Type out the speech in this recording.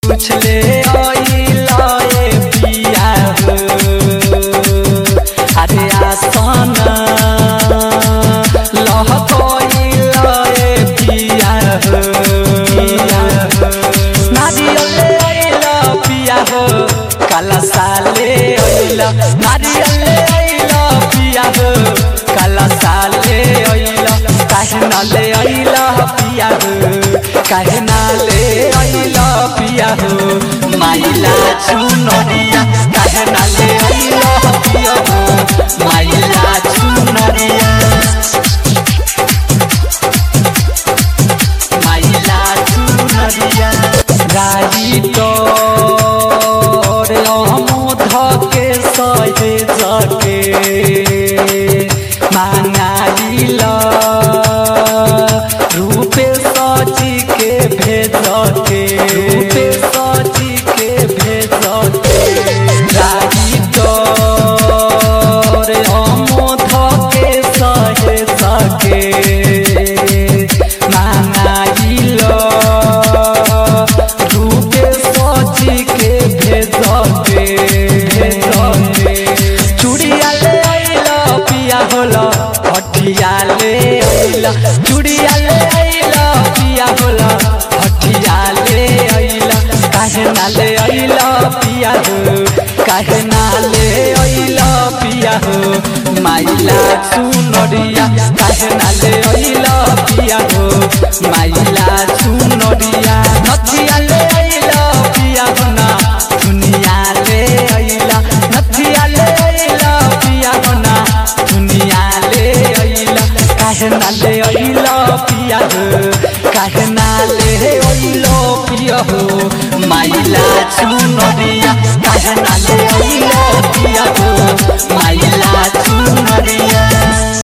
कुछ ले आइला ए पिया हो अरे आसन लह कोइला ए पिया हो नारियल ले आइला पिया हो काला साले आइला नारियल ले आइला पिया हो काला साले आइला काहे ना ले आइला पिया हो काहे ना ले आइला पिया हो माइला चुनरिया काहे ना ले आइला पिया हो माइला चुनरिया माइला चुनरिया राई तोर अमोध के सहे जके मांगाइला रूपे सची के भेज के रूपे सची के भेज के राई तोर अमोध के सहे सके मांगाइला रूपे सची के भेज के भेज के चूड़िया ले आइला पिया होला हटिया ले आइला चूड़िया ले आइला पिया होला हटिया ले आइला काहे ना ले आइला पिया हो काहे ना ले आइला पिया हो माइला चुनरिया काहे ना ले आइला पिया हो माइला चुनरिया नथिया ले आइला पिया हो ना दुनिया ले आइला नथिया ले आइला पिया हो ना दुनिया ले आइला काहे ना ले आइला पिया हो काहे ना ले आइला पिया हो माइला चुनरिया